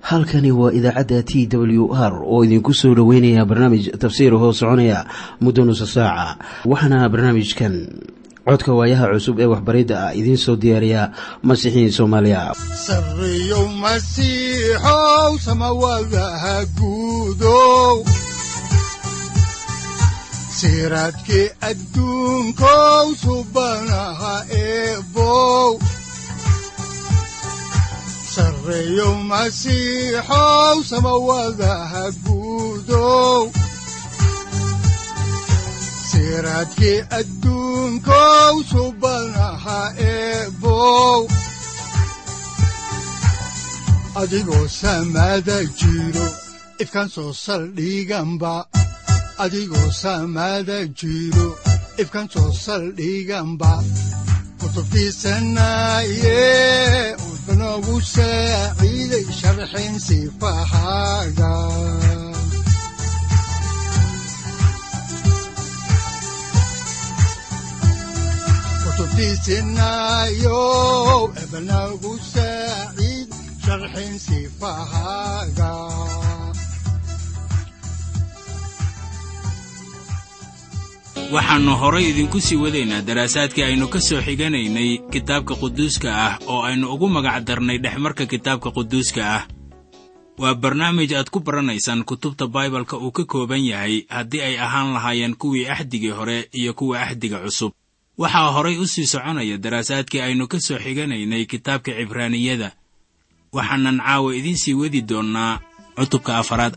halkani waa idaacadda t w r oo idinku soo dhoweynaya barnaamij tafsiir hoo soconaya muddo nusa saaca waxaana barnaamijkan codka waayaha cusub ee waxbaridda ah idiin soo diyaariya masiixiin soomaaliya sareyow masiixow samawadaha guudow siraadkii adduunkow subanaha eebow sareyow masiixow samawadaha guudow siraadkii adduunkow subanaha eebow adigoo samaada jiro ifkaan soo saldhiganba adigoo samaada jiro ifkaan soo saldhiganba kutubtiisanaye udanogu saaciiday sharxin sifahaaga kutubtiisinayow ebanagu saaciid sharxin sifahaaga waxaannu horay idinku sii wadaynaa daraasaadkii aynu ka soo xiganaynay kitaabka quduuska ah oo aynu ugu magac darnay dhexmarka kitaabka quduuska ah waa barnaamij aad ku baranaysaan kutubta baibalka uu ka kooban yahay haddii ay ahaan lahaayeen kuwii axdigii hore iyo kuwa axdiga cusub waxaa horay u sii soconaya daraasaadkii aynu ka soo xiganaynay kitaabka cibraaniyada waxaanan caawa idiin sii wadi doonnaa cutubka afaraad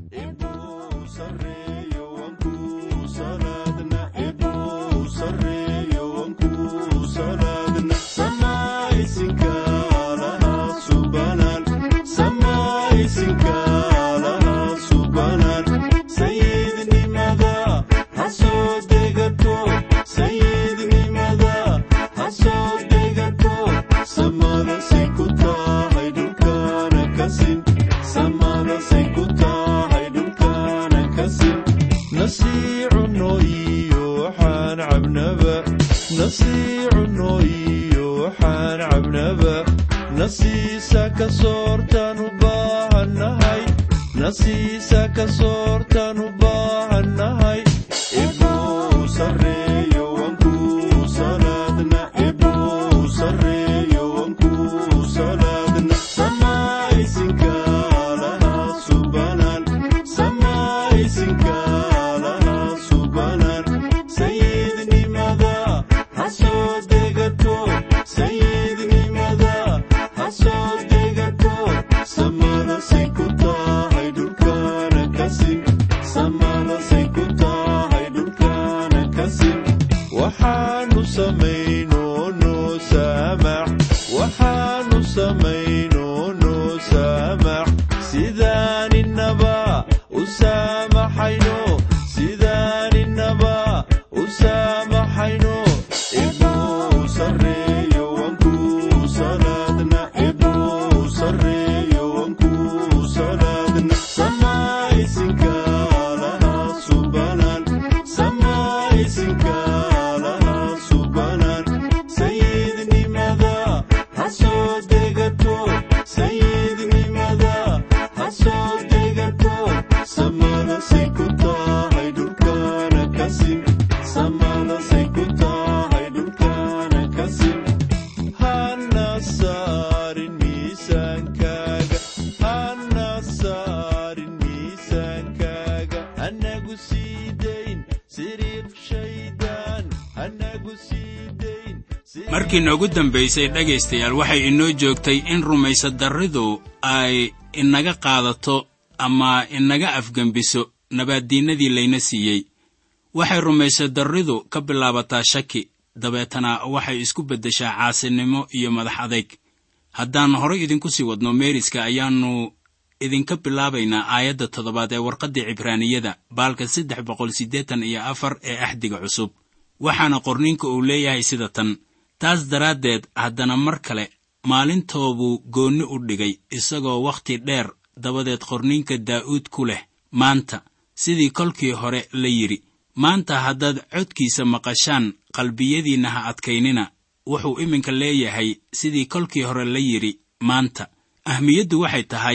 markii noogu dambaysay dhegaystayaal waxay inoo joogtay in rumaysadarridu ay inaga qaadato ama inaga afgembiso nabaaddiinnadii layna siiyey waxay rumaysadarridu ka bilaabataa shaki dabeetana waxay isku beddeshaa caasinimo iyo madax adayg haddaan horay idinku sii wadno meeriska ayaannu idinka bilaabaynaa aayadda toddobaad ee warqaddii cibraaniyada baalka saddex boqol siddeetan iyo afar ee axdiga cusub waxaana qorninka uu leeyahay sida tan taas daraaddeed haddana mar kale maalintoobuu goonni u dhigay isagoo wakhti dheer dabadeed qorninka daa'uud ku leh maanta sidii kolkii hore la yidhi maanta haddaad codkiisa maqashaan qalbiyadiinna ha adkaynina wuxuu iminka leeyahay sidii kolkii hore la yidhi maanta ahmiyaddu waxay tahay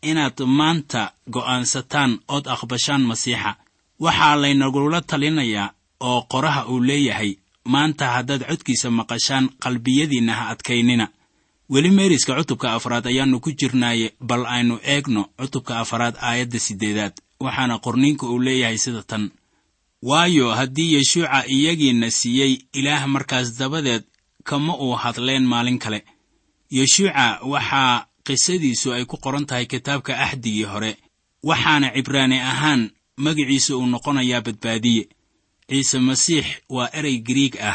inaad maanta go'aansataan ood aqbashaan masiixa waxaa laynagula talinayaa oo qoraha uu leeyahay maanta haddaad codkiisa maqashaan qalbiyadiinna ha adkaynina weli meeriska cutubka afraad ayaannu ku jirnaaye bal aynu eegno cutubka afraad aayadda siddeedaad waxaana qorniinka uu leeyahay sida tan waayo haddii yeshuuca iyagiinna siiyey ilaah markaas dabadeed kama uu hadleen maalin kale yeshuuca waxaa qisadiisu ay ku qoran tahay kitaabka axdigii hore waxaana cibraani ahaan magiciisa uu noqonayaa badbaadiye ciise masiix waa erey giriig ah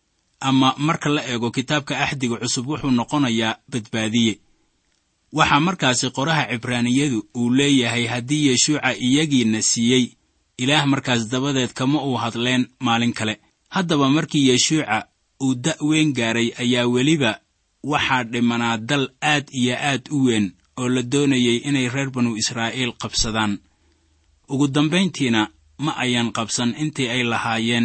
ama marka la eego kitaabka axdiga cusub wuxuu noqonayaa badbaadiye waxaa markaasi qoraha cibraaniyadu uu leeyahay haddii yeshuuca iyagiinna siiyey ilaah markaas dabadeed kama uu hadleen maalin kale haddaba markii yeshuuca uu da' weyn gaaray ayaa weliba waxaa dhimanaa dal aad iyo aad u weyn oo la doonayay inay reer banu israa'iil qabsadaan ugu dambayntiina ma ayan qabsan intii ay lahaayeen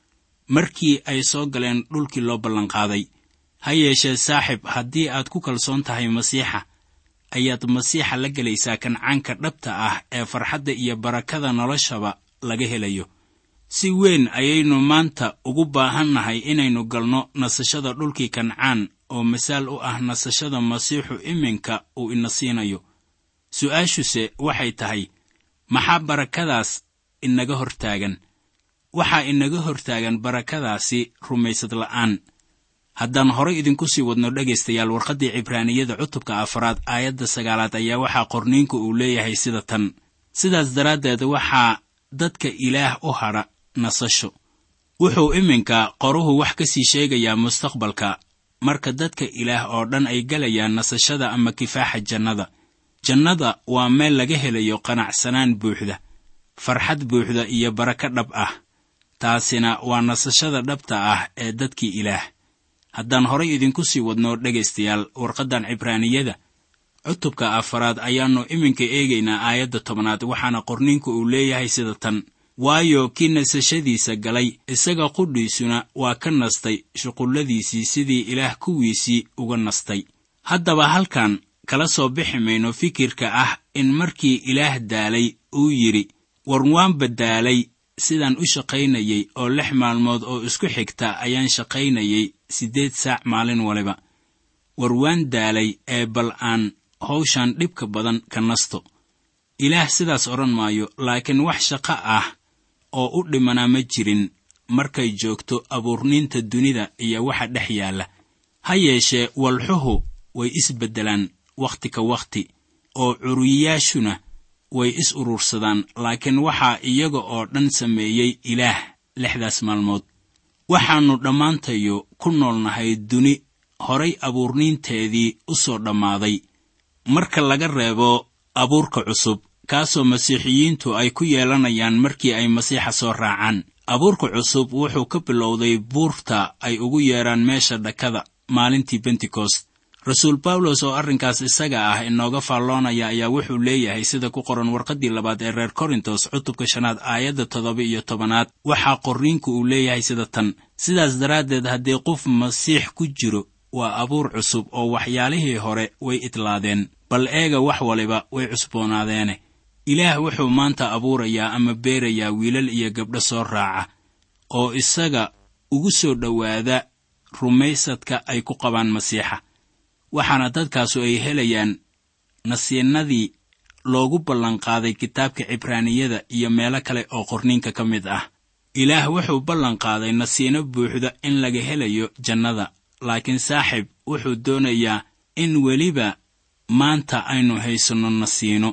markii ay soo galeen dhulkii loo ballanqaaday ha yeeshee saaxib haddii aad ku kalsoon tahay masiixa ayaad masiixa la gelaysaa kancaanka dhabta ah ee farxadda iyo barakada noloshaba laga helayo si weyn ayaynu maanta ugu baahannahay inaynu galno nasashada dhulkii kancaan oo masaal u ah nasashada masiixu iminka uu ina siinayo su'aashuse waxay tahay maxaa barakadaas inaga hortaagan waxaa inaga hortaagan barakadaasi rumaysad la'aan haddaan horay idinku sii wadno dhegaystayaal warqaddii cibraaniyada cutubka afraad aayadda sagaalaad ayaa waxaa qorniinku uu leeyahay sida tan sidaas daraaddeed waxaa dadka ilaah u hadha nasasho wuxuu iminka qoruhu wax ka sii sheegayaa mustaqbalka marka dadka ilaah oo dhan ay galayaan nasashada ama kifaaxa jannada jannada waa meel laga helayo qanacsanaan buuxda farxad buuxda iyo barako dhab ah taasina waa nasashada dhabta ah ee dadkii ilaah haddaan horay idinku sii wadno dhegaystayaal warqaddan cibraaniyada cutubka afaraad ayaannu iminka eegaynaa aayadda tobnaad waxaana qorniinku uu leeyahay sida tan waayo kii nasashadiisa galay isaga qudhiisuna waa ka nastay shuqulladiisii sidii ilaah kuwiisii uga nastay haddaba halkan kala soo bixi mayno fikirka ah in markii ilaah daalay uu yidhi war waanba daalay sidaan u shaqaynayey oo lix maalmood oo isku xigta ayaan shaqaynayey siddeed saac maalin waliba war waan daalay ee bal aan hawshan dhibka badan ka nasto ilaah sidaas odhan maayo laakiin wax shaqo ah oo u dhimanaa ma jirin markay joogto abuurniinta dunida iyo waxa dhex yaalla ha yeeshee walxuhu way isbeddelaan wakhti ka wakhti oo curiyayaashuna way is urursadaan laakiin waxaa iyaga oo dhan sameeyey ilaah lixdaas maalmood waxaannu dhammaantayo ku noolnahay duni horay abuurniinteedii u soo dhammaaday marka laga reebo abuurka cusub kaasoo masiixiyiintu ay ku yeelanayaan markii ay masiixa soo raacaan abuurka cusub wuxuu ka bilowday buurta ay ugu yeedhaan meesha dhakada maalintii bentekost rasuul bawlos oo arrinkaas isaga ah inooga faalloonaya ayaa wuxuu leeyahay sida ku qoran warqaddii labaad ee reer korintos cutubka shanaad aayadda toddoba iyo tobanaad waxaa qorriinku uu leeyahay sida tan sidaas daraaddeed haddii qof masiix ku jiro waa abuur cusub oo waxyaalihii hore way idlaadeen bal eega wax waliba way cusboonaadeene ilaah wuxuu maanta abuurayaa ama beerayaa wiilal iyo gabdho soo raaca oo isaga ugu soo dhowaada rumaysadka ay ku qabaan masiixa waxaana dadkaasu ay helayaan nasiinadii loogu ballanqaaday kitaabka cibraaniyada iyo meelo kale oo qorniinka ka mid ah ilaah wuxuu ballanqaaday nasiino buuxda in laga helayo jannada laakiin saaxib wuxuu doonayaa in weliba maanta aynu haysanno nasiino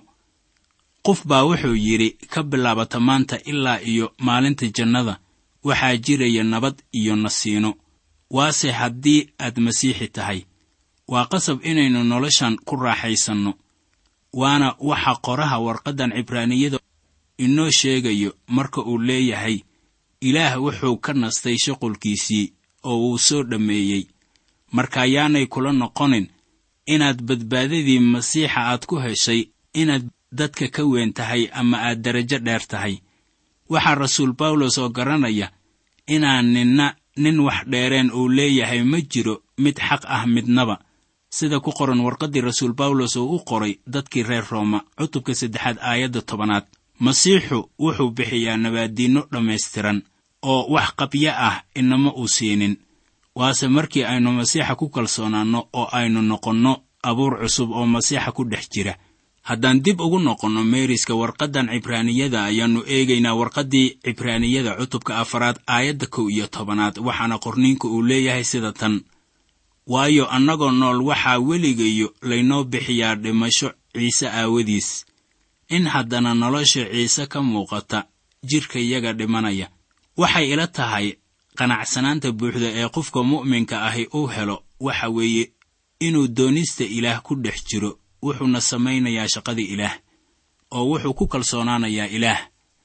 qof baa wuxuu yidhi ka bilaabata maanta ilaa iyo maalinta jannada waxaa jiraya nabad iyo nasiino waase haddii aad masiixi tahay waa qasab inaynu noloshan ku raaxaysanno waana waxa qoraha warqaddan cibraaniyada inoo sheegayo marka uu leeyahay ilaah wuxuu ka nastay shuqulkiisii oo uu soo dhammeeyey marka yaanay kula noqonin inaad badbaadadii masiixa aad ku heshay inaad dadka ka weyn tahay ama aad darajo dheer tahay waxaa rasuul bawlos oo garanaya inaan ninna nin wax dheereen uu leeyahay ma jiro mid xaq ah midnaba sida ku qoran warqaddii rasuul bawlos oo u qoray dadkii reer rooma cutubka saddexaad aayadda tobanaad masiixu wuxuu bixiyaa nabaaddiinno dhammaystiran oo wax qabyo ah inama uu siinin waase markii aynu masiixa ku kalsoonaanno oo aynu noqonno abuur cusub oo masiixa ku dhex jira haddaan dib ugu noqonno meeriska warqaddan cibraaniyada ayaannu eegaynaa warqaddii cibraaniyada cutubka afaraad aayadda kow iyo tobanaad waxaana qorniinku uu leeyahay sida tan waayo annagoo nool waxaa weligayo laynoo bixiyaa dhimasho ciise aawadiis in haddana nolosha ciise ka muuqata jidhkayaga dhimanaya waxay ila tahay qanacsanaanta buuxda ee qofka mu'minka ahi uu helo waxa weeye inuu doonista ilaah ku dhex jiro wuxuuna samaynayaa shaqadii ilaah oo wuxuu ku kalsoonaanayaa ilaah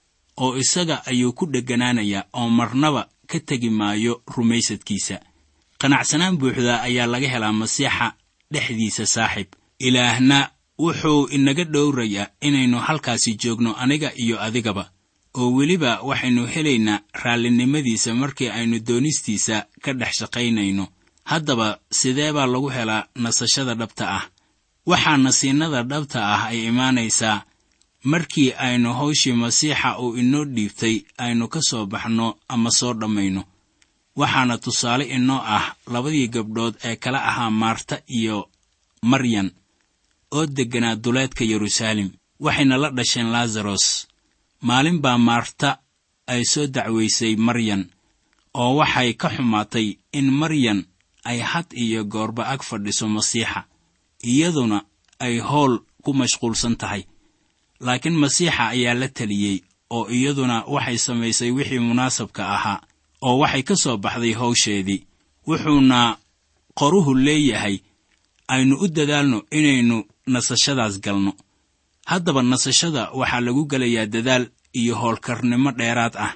oo isaga ayuu ku dheganaanayaa oo marnaba ka tegi maayo rumaysadkiisa qanacsanaan buuxda ayaa laga helaa masiixa dhexdiisa saaxiib ilaahna wuxuu inaga dhowrayaa inaynu halkaasi joogno aniga iyo adigaba oo weliba waxaynu helaynaa raallinimadiisa markii aynu doonistiisa ka dhex shaqaynayno haddaba sidee baa lagu helaa nasashada dhabta ah waxaa nasiinada dhabta ah ay imaanaysaa markii aynu hawshii masiixa uu inoo dhiibtay aynu ka soo baxno ama soo dhammayno waxaana tusaale inoo ah labadii gabdhood ee kala ahaa maarta iyo maryan oo degganaa duleedka yeruusaalem waxayna la dhasheen laasaros maalin baa maarta ay soo dacwaysay maryan oo waxay ka xumaatay in maryan ay had iyo goorba ag fadhiso masiixa iyaduna ay howl ku mashquulsan tahay laakiin masiixa ayaa la teliyey oo iyaduna waxay samaysay wixii munaasabka ahaa oo waxay ka soo baxday hawsheedii wuxuuna qoruhu leeyahay aynu u dadaalno inaynu nasashadaas galno haddaba nasashada waxaa lagu gelayaa dadaal iyo howlkarnimo dheeraad ah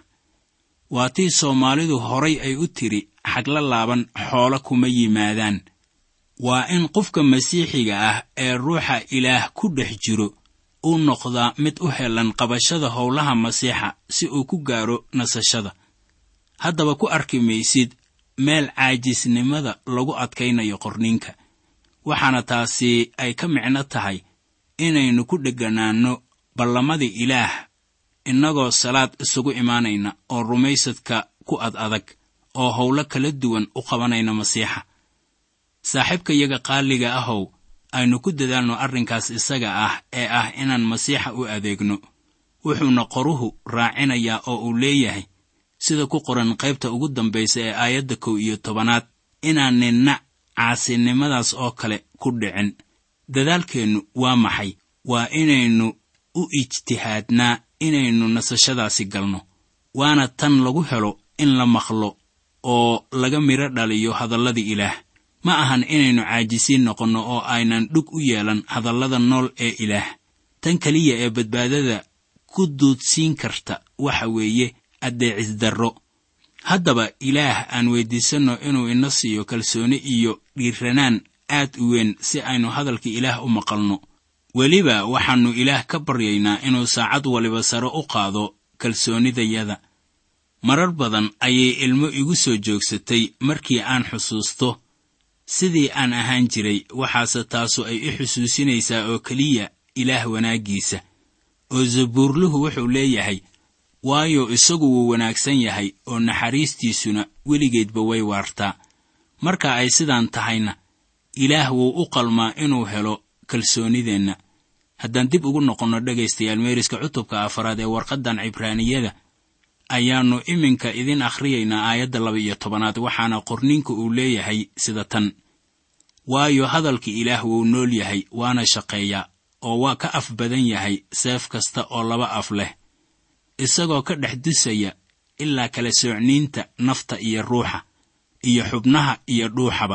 waa tii soomaalidu horay ay u tidhi xagla laaban xoolo kuma yimaadaan waa in qofka masiixiga ah ee ruuxa ilaah ku dhex jiro uu noqdaa mid u helan qabashada howlaha masiixa si uu ku gaaro nasashada haddaba ku arki maysid meel caajisnimada lagu adkaynayo qorniinka waxaana taasi ay ka micno tahay inaynu ku dheganaanno ballamadii ilaah innagoo salaad isugu imaanayna oo rumaysadka ku ad adag oo howlo kala duwan u qabanayna masiixa saaxiibkayaga qaaliga ahow aynu ku dadaalno arrinkaas isaga ah ee ah inaan masiixa u adeegno wuxuuna qoruhu raacinayaa oo uu leeyahay sida ku qoran qaybta ugu dambaysa ee aayadda kow iyo tobanaad inaan ninna caasinimadaas oo kale ku dhicin dadaalkeennu waa maxay waa inaynu u ijtihaadnaa inaynu nasashadaasi galno waana tan lagu helo in la maqlo oo laga midho dhaliyo hadalladii ilaah ma ahan inaynu caajisiin noqonno oo aynan dhug u yeelan hadallada nool ee ilaah tan keliya ee badbaadada ku duudsiin karta waxa weeye addeecisdarro haddaba ilaah aan weyddiisanno inuu ina siiyo kalsooni iyo dhiiranaan aad u weyn si aynu hadalka ilaah u maqalno weliba waxaannu ilaah ka baryaynaa inuu saacad waliba sare u qaado kalsoonidayada marar badan ayay ilmo igu soo joogsatay markii aan xusuusto sidii aan ahaan jiray waxaase taasu ay i xusuusinaysaa oo keliya ilaah wanaaggiisa oo zabuurluhu wuxuu leeyahay waayo isagu wuu wanaagsan yahay oo naxariistiisuna weligeedba way waartaa marka ay sidaan tahayna ilaah wuu u qalmaa inuu helo kalsoonideenna haddaan dib ugu noqonno dhegaystayaal meeriska cutubka afaraad ee warqaddan cibraaniyada ayaannu iminka idin akhriyaynaa aayadda laba iyo tobanaad waxaana qorniinku uu leeyahay sida tan waayo hadalka ilaah wuu nool yahay waana shaqeeyaa oo waa ka af badan yahay seef kasta oo laba af leh isagoo ka dhex dusaya ilaa kala soocniinta nafta iyo ruuxa iyo xubnaha iyo dhuuxaba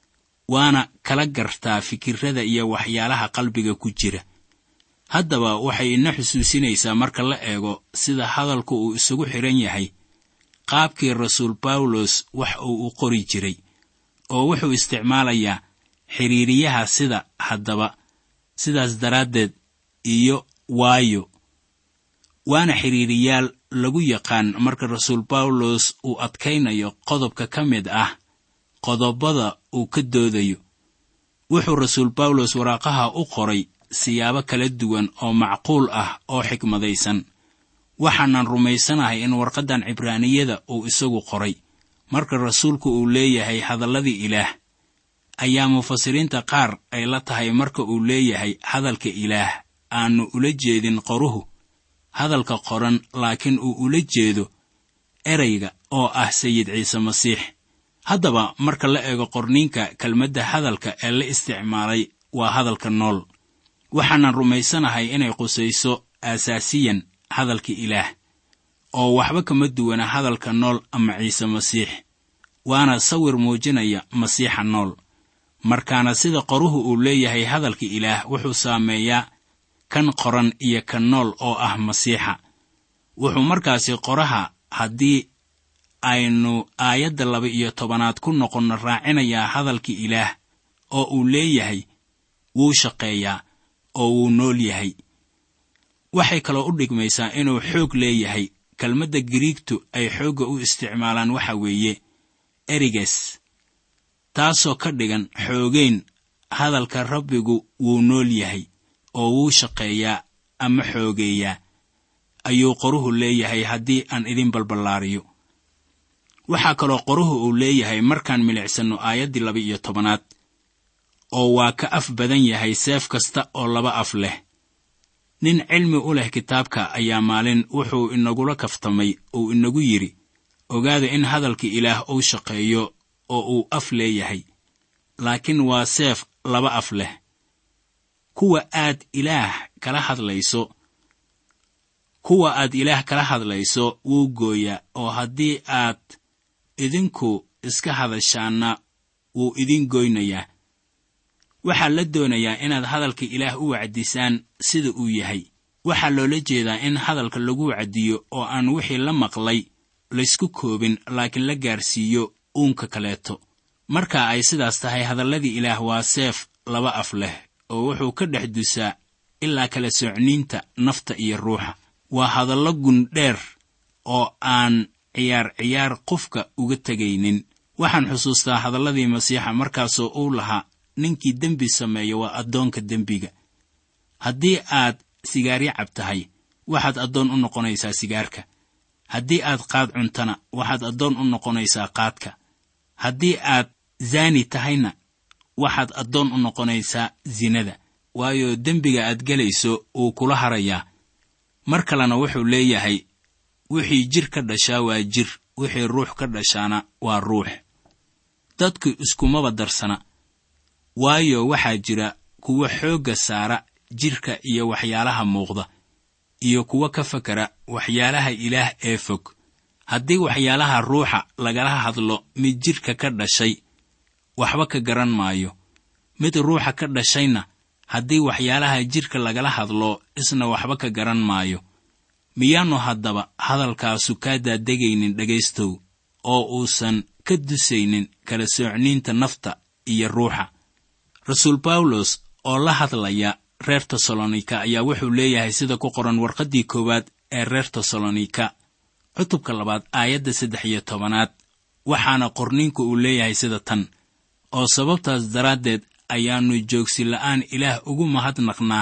waana kala gartaa fikirrada iyo waxyaalaha qalbiga ku jira haddaba waxay ina xusuusinaysaa marka la eego sida hadalku uu isugu xidhan yahay qaabkii rasuul bawlos wax uu u qori jiray oo wuxuu isticmaalayaa xidhiiriyaha sida haddaba sidaas daraaddeed iyo waayo waana xidhiiriyaal lagu yaqaan marka rasuul bawlos uu adkaynayo qodobka ka mid ah qodobbada uu ka doodayo wuxuu rasuul bawlos waraaqaha u qoray siyaabo kala duwan oo macquul ah oo xikmadaysan waxaanan rumaysanahay in warqaddan cibraaniyada uu isagu qoray marka rasuulku uu leeyahay hadalladii ilaah ayaa mufasiriinta qaar ay la tahay marka uu leeyahay hadalka ilaah aannu ula jeedin qoruhu hadalka qoran laakiin uu ula jeedo erayga oo ah sayid ciise masiix haddaba marka la eego qorniinka kelmadda hadalka ee la isticmaalay waa hadalka nool waxaanan rumaysanahay inay qusayso aasaasiyan hadalka ilaah oo waxba kama duwana hadalka nool ama ciise masiix waana sawir muujinaya masiixa nool markaana sida qoruhu uu leeyahay hadalka ilaah wuxuu saameeyaa kan qoran iyo kan nool oo ah masiixa wuxuu markaasi qoraha haddii aynu aayadda laba iyo tobanaad ku noqonno raacinayaa hadalka ilaah oo uu leeyahay wuu shaqeeyaa oo wuu nool yahay waxay kaloo u dhigmaysaa inuu xoog leeyahay kelmadda giriigtu ay xoogga u isticmaalaan waxa weeye eriges taasoo ka dhigan xoogayn hadalka rabbigu wuu nool yahay oo wuu shaqeeyaa ama xoogeeyaa ayuu qoruhu leeyahay haddii aan idin balballaariyo waxaa kaloo qoruhu uu leeyahay markaan milicsanno aayaddii laba iyo tobanaad oo waa ka af badan yahay seef kasta oo laba af leh nin cilmi u leh kitaabka ayaa maalin wuxuu inagula kaftamay uu inagu yidhi ogaada in hadalka ilaah uu shaqeeyo oo uu af leeyahay laakiin waa seef laba af leh kuwa aad ilaah kala hadlayso kuwa aad ilaah kala hadlayso wuu gooyaa oo haddii aad idinku iska hadashaanna wuu idin goynayaa waxaa la doonayaa inaad hadalka ilaah u wacdisaan sida uu yahay waxaa loola jeedaa in hadalka lagu wacdiyo oo aan wixii la maqlay laysku koobin laakiin la gaarsiiyo uunka kaleeto marka ay sidaas tahay hadalladii ilaah waa seef laba af leh oo wuxuu ka dhex dusaa ilaa kala socniinta nafta iyo ruuxa waa hadallo gundheer oo aan ciyaar ciyaar qofka uga tegaynin waxaan xusuustaa hadalladii masiixa markaasoo uu lahaa ninkii dembi sameeya waa addoonka dembiga haddii aad sigaaryo cab tahay waxaad addoon u noqonaysaa sigaarka haddii aad qaad cuntana waxaad addoon u noqonaysaa qaadka haddii aad zaani tahayna waxaad addoon u noqonaysaa sinada waayo dembiga aad gelayso wuu kula harayaa mar kalena wuxuu leeyahay wixii jir ka dhashaa waa jir wixii ruux ka dhashaana waa ruux dadku iskumaba darsana waayo waxaa jira kuwa xoogga saara jidhka iyo waxyaalaha muuqda iyo kuwa ka fakara waxyaalaha ilaah ee fog haddii waxyaalaha ruuxa lagala hadlo mid jidhka ka dhashay waxba ka garan maayo mid ruuxa ka dhashayna haddii waxyaalaha jidhka lagala hadlo isna waxba ka garan maayo miyaannu haddaba hadalkaasu kaa daadegaynin dhegaystow oo uusan ka dusaynin kala soocniinta nafta iyo ruuxa rasuul bawlos oo la hadlaya reer tesalonika ayaa wuxuu leeyahay sida ku qoran warqaddii koowaad ee reer tesalonika cutubka labaad aayadda saddex iyo tobanaad waxaana qorniinku uu leeyahay sida tan oo sababtaas daraaddeed ayaannu joogsi la'aan ilaah ugu mahadnaqnaa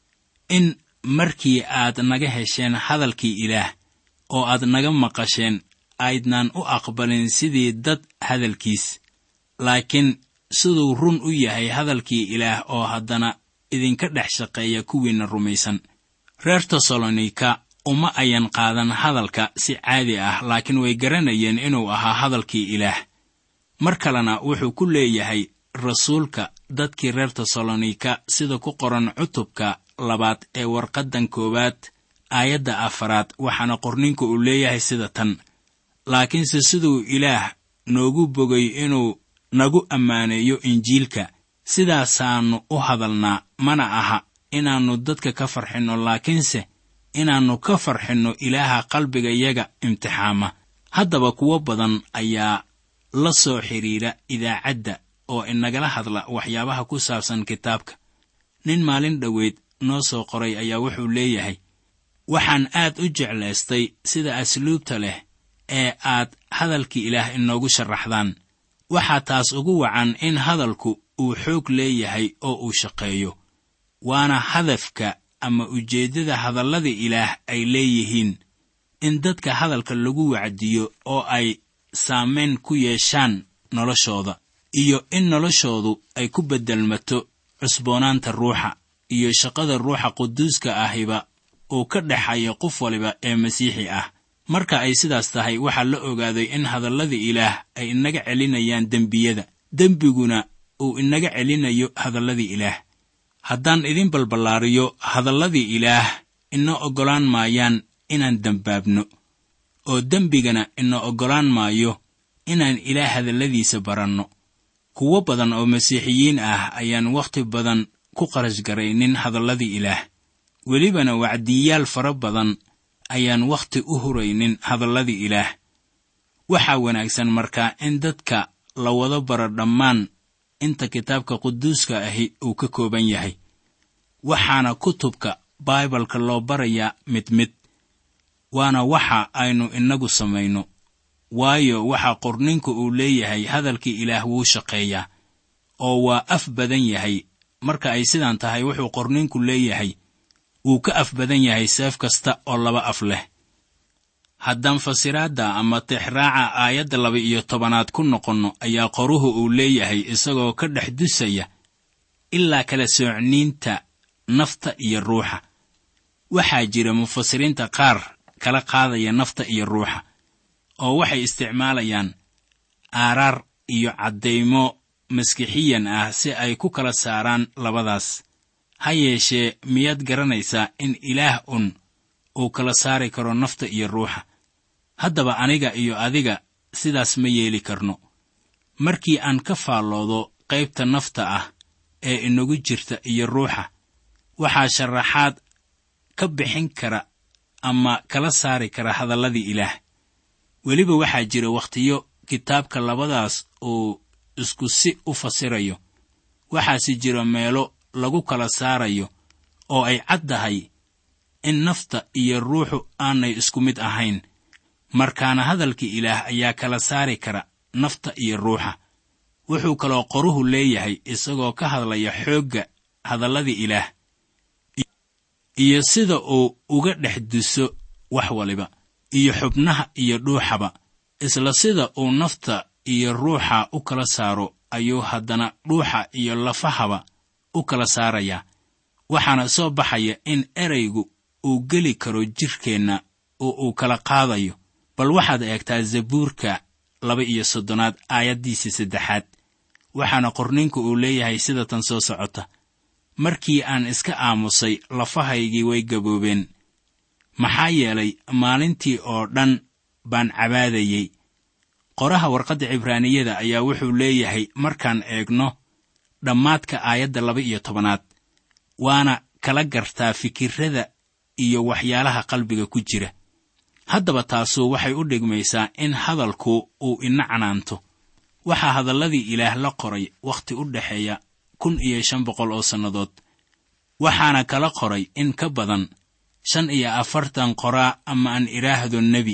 in markii aad naga hesheen hadalkii ilaah oo aad naga maqasheen aydnaan u aqbalin sidii dad hadalkiis laakiin siduu run u yahay hadalkii ilaah oo haddana idinka dhex shaqeeya kuwiinna rumaysan reer tesalonika uma ayan qaadan hadalka si caadi ah laakiin way garanayeen inuu ahaa hadalkii ilaah mar kalena wuxuu ku leeyahay rasuulka dadkii reer tesalonika sida ku qoran cutubka labaad ee warqaddan koowaad aayadda afaraad waxaana qorninku uu leeyahay sida tan laakiinse siduu ilaah noogu bogay inuu nagu ammaaneeyo injiilka sidaasaannu u hadalnaa mana aha inaannu dadka ka farxinno laakiinse inaannu ka farxinno ilaaha qalbigayaga imtixaama haddaba kuwo badan ayaa la soo xidhiidha idaacadda oo inagala hadla waxyaabaha ku saabsan kitaabka nin maalin dhoweyd noo soo qoray ayaa wuxuu leeyahay waxaan aad u jeclaystay sida asluubta leh ee aad hadalkii ilaah inoogu sharaxdaan waxaa taas ugu wacan in hadalku uu xoog leeyahay oo uu shaqeeyo waana hadafka ama ujeeddada hadallada ilaah ay leeyihiin in dadka hadalka lagu wacdiyo oo ay saamayn ku yeeshaan noloshooda iyo in noloshoodu ay ku beddelmato cusboonaanta ruuxa iyo shaqada ruuxa quduuska ahiba uu ka dhexayo qof waliba ee masiixi ah marka ay sidaas tahay waxaa la ogaaday in hadallada ilaah ay inaga celinayaan dembiyada dembiguna uu inaga celinayo hadalladii ilaah haddaan idin balballaariyo hadalladii ilaah ina oggolaan maayaan inaan dembaabno oo dembigana ina oggolaan maayo inaan ilaah hadalladiisa baranno kuwo badan oo masiixiyiin ah ayaan wakhti badan ku qarash garaynin hadalladii ilaah welibana wacdiyaal fara badan ayaan wakhti u huraynin hadalladii ilaah waxaa wanaagsan markaa in dadka la wada baro dhammaan inta kitaabka quduuska ahi uu ka kooban yahay waxaana kutubka baibalka loo barayaa mid mid waana waxa aynu innagu samayno waayo waxa qorninku uu leeyahay hadalkii ilaah wuu shaqeeyaa oo waa af badan yahay marka ay sidaan tahay wuxuu qorninku leeyahay wuu ka af badan yahay seef kasta oo laba af leh haddaan fasiraadda ama tixraaca aayadda laba iyo tobanaad ku noqonno ayaa qoruhu uu leeyahay isagoo ka dhex dusaya ilaa kala soocniinta nafta iyo ruuxa waxaa jira mufasiriinta qaar kala qaadaya nafta iyo ruuxa oo waxay isticmaalayaan aaraar iyo caddaymo maskixiyan ah si ay ku kala saaraan labadaas ha yeeshee miyaad garanaysaa in ilaah un uu kala saari karo nafta iyo ruuxa haddaba aniga iyo adiga sidaas ma yeeli karno markii aan ka faalloodo qaybta nafta ah ee inagu jirta iyo ruuxa waxaa sharaxaad ka bixin kara ama kala saari kara hadalladii ilaah weliba waxaa jira wakhtiyo kitaabka labadaas uu isku si u fasirayo waxaase jira meelo lagu kala saarayo oo ay caddahay in nafta iyo ruuxu aanay isku mid ahayn markaana hadalkii ilaah ayaa kala saari kara nafta iyo ruuxa wuxuu kaloo qoruhu leeyahay isagoo ka hadlaya xoogga hadalladii ilaah iyo sida uu uga dhex duso wax waliba iyo xubnaha iyo dhuuxaba isla sida uu nafta iyo ruuxa u kala saaro ayuu haddana dhuuxa iyo lafahaba u kala saarayaa waxaana soo baxaya in eraygu uu geli karo jidhkeenna oo uu kala qaadayo bal waxaad eegtaa zabuurka laba iyo soddonaad aayaddiisa saddexaad waxaana qorninku uu leeyahay sida tan soo socota markii aan iska aamusay lafahaygii way gaboobeen maxaa yeelay maalintii oo dhan baan cabaadayey qoraha warqadda cibraaniyada ayaa wuxuu leeyahay markaan eegno dhammaadka aayadda laba iyo tobanaad waana kala gartaa fikirrada iyo waxyaalaha qalbiga ku jira haddaba taasu waxay u dhigmaysaa in hadalku uu ina canaanto waxaa hadalladii ilaah la qoray wakhti u dhexeeya kun iyo shan boqol oo sannadood waxaana kala qoray in ka badan shan iyo afartan qoraa ama aan idhaahdo nebi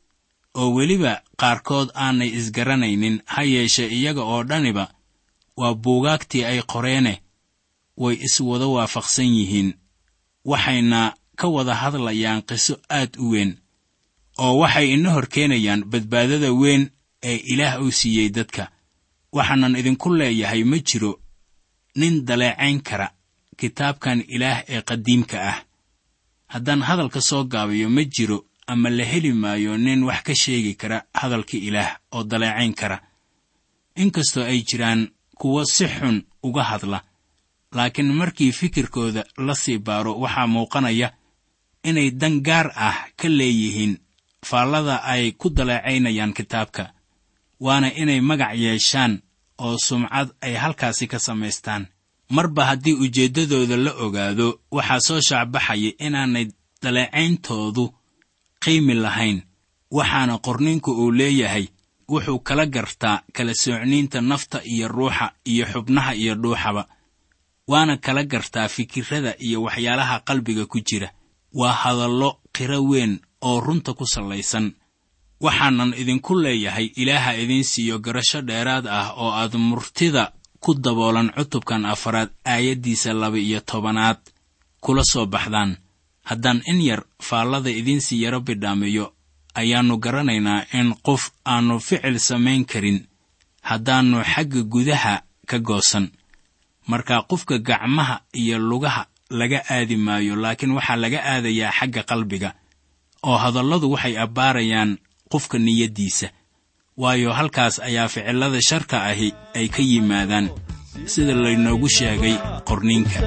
oo weliba qaarkood aanay isgaranaynin ha yeeshe iyaga oo dhaniba waa buugaagtii ay qoreene way iswada waafaqsan yihiin waxayna ka wada hadlayaan qiso aad u weyn oo waxay ina hor keenayaan badbaadada weyn ee ilaah uu siiyey dadka waxaanan idinku leeyahay ma jiro nin daleecayn kara kitaabkan ilaah ee qadiimka ah haddaan hadalka soo gaabiyo ma jiro ama la heli maayo nin wax ka sheegi kara hadalka ilaah oo daleecayn kara inkastoo ay jiraan kuwo si xun uga hadla laakiin markii fikirkooda la sii baaro waxaa muuqanaya inay dan gaar ah ka leeyihiin faallada ay ku daleecaynayaan kitaabka waana inay magac yeeshaan oo sumcad ay halkaasi ka samaystaan marba haddii ujeeddadooda la ogaado waxaa soo shaacbaxaya inaanay daleecayntoodu qiimi lahayn waxaana qorninku uu leeyahay wuxuu kala gartaa kala soocniinta nafta iyo ruuxa iyo xubnaha iyo dhuuxaba waana kala gartaa fikirrada iyo waxyaalaha qalbiga ku jira waa hadallo qiro weyn oo runta ku sallaysan waxaanan idinku leeyahay ilaaha idiin siiyo garasho dheeraad ah oo aad murtida ku daboolan cutubkan afaraad aayaddiisa laba iyo tobanaad kula soo baxdaan haddaan in yar faallada idiinsii yaro bidhaamiyo ayaannu garanaynaa in qof aannu ficil samayn karin haddaannu xagga gudaha ka goosan marka qofka gacmaha iyo lugaha laga aadi maayo laakiin waxaa laga aadayaa xagga qalbiga oo hadalladu waxay abbaarayaan qofka niyaddiisa waayo halkaas ayaa ficillada sharka ahi ay ka yimaadaan sida laynoogu sheegay qorniinka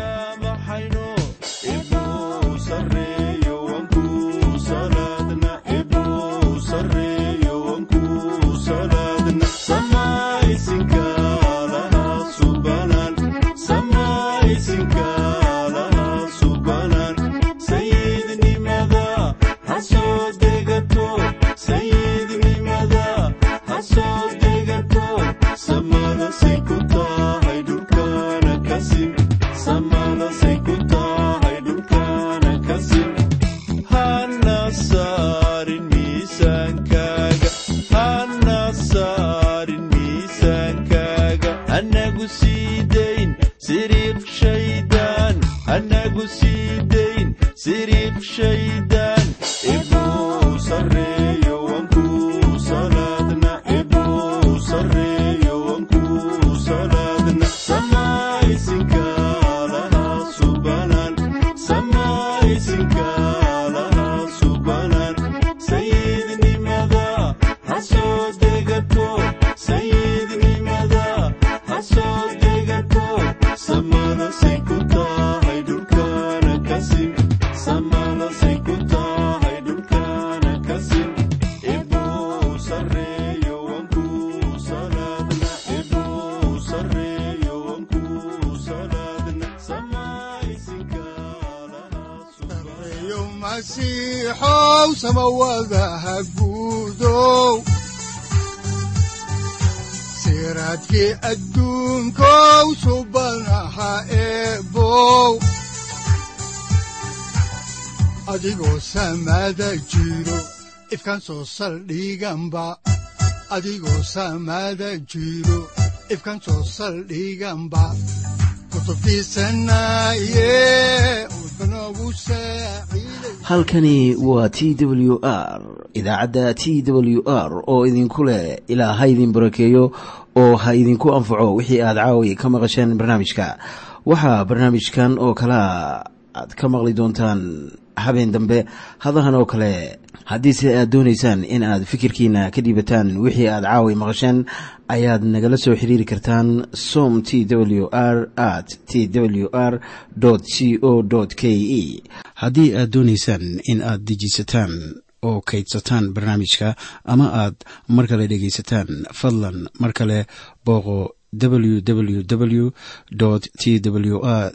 siraadkii adduunkow subanaha eebow adigoo samaada jiro ifkan soo saldhiganba adigoo samaada jiro ifkan soo saldhiganba halkani waa t w r idaacadda t w r oo idinku leh ilaa ha idin barakeeyo oo ha idinku anfaco wixii aad caawi ka maqasheen barnaamijka waxaa barnaamijkan oo kalaa aad ka maqli doontaan habeen dambe hadahan oo kale haddiise aad doonaysaan in aad fikirkiina ka dhiibataan wixii aad caawi maqasheen ayaad nagala soo xiriiri kartaan som t w r at t w r c o k e haddii aad doonaysaan in aad dejiisataan oo kaydsataan barnaamijka ama aad mar kale dhegaysataan fadlan mar kale booqo www t w r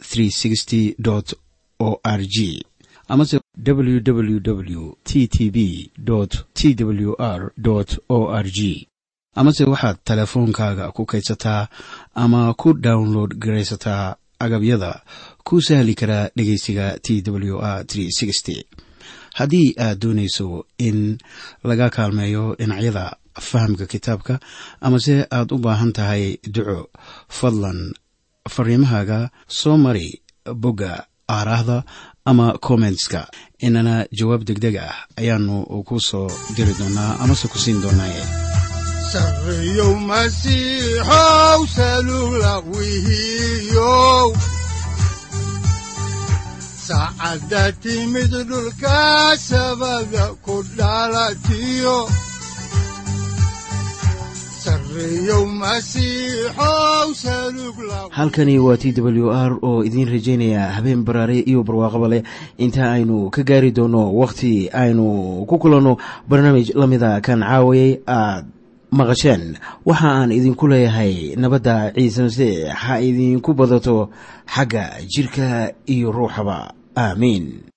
o r g amase www t t b t w r o r g amase waxaad teleefoonkaaga ku kaydsataa ama ku download garaysataa agabyada ku sahli karaa dhegeysiga t w r haddii aad doonayso in laga kaalmeeyo dhinacyada fahamka kitaabka amase aad u baahan tahay duco fadlan fariimahaaga soo mari bogga aaraahda ama kommentska inana jawaab degdeg ah ayaanu ku soo diri doonaa amase ku siin doonaaye sareyow masiixow salula wihiyow saacadda timid dhulka sabada ku dhalatiyo halkani waa t w r oo idiin rajaynaya habeen baraare iyo barwaaqaba leh inta aynu ka gaari doono wakhti aynu ku kulanno barnaamij la mida kan caawayay aad maqasheen waxa aan idinku leeyahay nabadda ciise masiix ha idinku badato xagga jidhka iyo ruuxaba aamiin